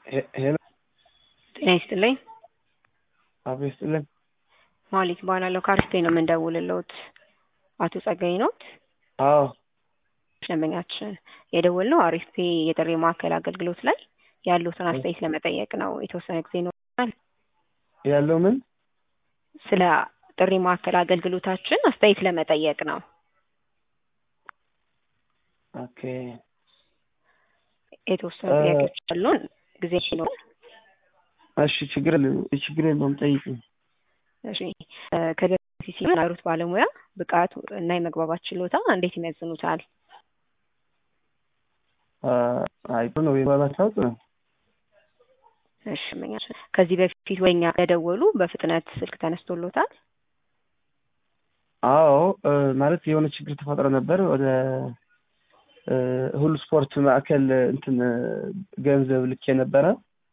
ሄሎ ጤና ይስጥልኝ። አቶ ይስጥልኝ። ማሊክ እባላለሁ ከአሪፍ ነው የምንደውልልዎት። አቶ ጸጋዬ ኖት? አዎ ደንበኛችን የደወልነው አሪፍ ፔ የጥሪ ማዕከል አገልግሎት ላይ ያሉትን አስተያየት ለመጠየቅ ነው። የተወሰነ ጊዜ ይኖራል? ያለው ምን ስለ ጥሪ ማዕከል አገልግሎታችን አስተያየት ለመጠየቅ ነው። ኦኬ የተወሰኑ ጥያቄዎች አሉን። ጊዜ ይኖራል? እሺ ችግር የለም ችግር የለውም ጠይቁኝ። እሺ ከዚህ በፊት ሲናገሩት ባለሙያ ብቃት እና የመግባባት ችሎታ እንዴት ይመዝኑታል? አይ ጥሩ ነው የባባት ለውጥ ነው። እሺ እመኛለሁ። ከዚህ በፊት ወኛ ለደወሉ በፍጥነት ስልክ ተነስቶሎታል? አዎ ማለት የሆነ ችግር ተፈጥሮ ነበር ወደ ሁሉ ስፖርት ማዕከል እንትን ገንዘብ ልኬ ነበረ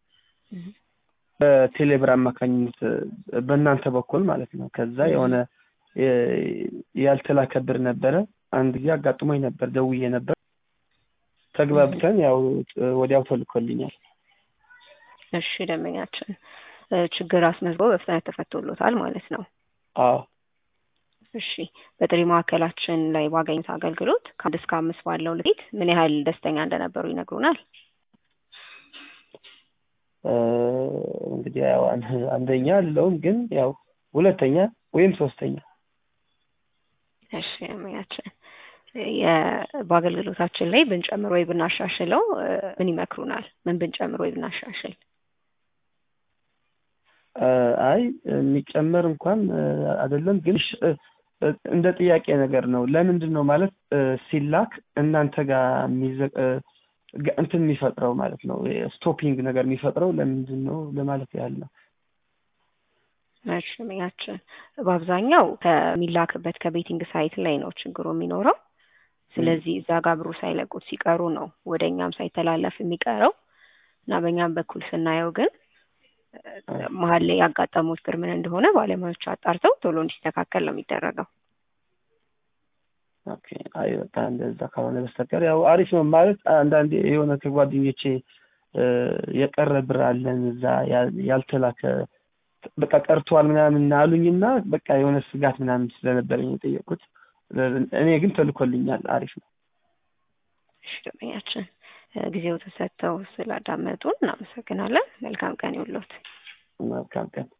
በቴሌብር አማካኝነት በእናንተ በኩል ማለት ነው። ከዛ የሆነ ያልተላከ ብር ነበረ። አንድ ጊዜ አጋጥሞኝ ነበር፣ ደውዬ ነበር። ተግባብተን ያው ወዲያው ተልኮልኛል። እሺ ደንበኛችን ችግር አስመዝግቦ በፍጥነት ተፈቶሎታል ማለት ነው። አዎ እሺ በጥሪ ማዕከላችን ላይ ባገኙት አገልግሎት ከአንድ እስከ አምስት ባለው ልኬት ምን ያህል ደስተኛ እንደነበሩ ይነግሩናል? እንግዲህ ያው አንደኛ አለውም ግን ያው ሁለተኛ ወይም ሶስተኛ። እሺ ደንበኛችን በአገልግሎታችን ላይ ብንጨምር ወይ ብናሻሽለው ምን ይመክሩናል? ምን ብንጨምር ወይ ብናሻሽል? አይ የሚጨመር እንኳን አይደለም ግን እንደ ጥያቄ ነገር ነው። ለምንድን ነው ማለት ሲላክ እናንተ ጋር እንትን የሚፈጥረው ማለት ነው ስቶፒንግ ነገር የሚፈጥረው ለምንድን ነው ለማለት ያህል ነው። መሽሚያችን በአብዛኛው ከሚላክበት ከቤቲንግ ሳይት ላይ ነው ችግሩ የሚኖረው። ስለዚህ እዛ ጋር ብሩ ሳይለቁት ሲቀሩ ነው ወደ እኛም ሳይተላለፍ የሚቀረው እና በእኛም በኩል ስናየው ግን መሀል ላይ ያጋጠመው ችግር ምን እንደሆነ ባለሙያዎች አጣርተው ቶሎ እንዲስተካከል ነው የሚደረገው። ኦኬ አይ በቃ እንደዛ ካልሆነ በስተቀር ያው አሪፍ ነው ማለት አንዳንዴ የሆነ ከጓደኞቼ የቀረ ብር አለን እዛ ያልተላከ በቃ ቀርቷል ምናምን አሉኝና በቃ የሆነ ስጋት ምናምን ስለነበረኝ የጠየቁት። እኔ ግን ተልኮልኛል። አሪፍ ነው። እሺ ደንበኛችን ጊዜው ተሰጥተው ስላዳመጡን እናመሰግናለን። መልካም ቀን ይውሎት። መልካም ቀን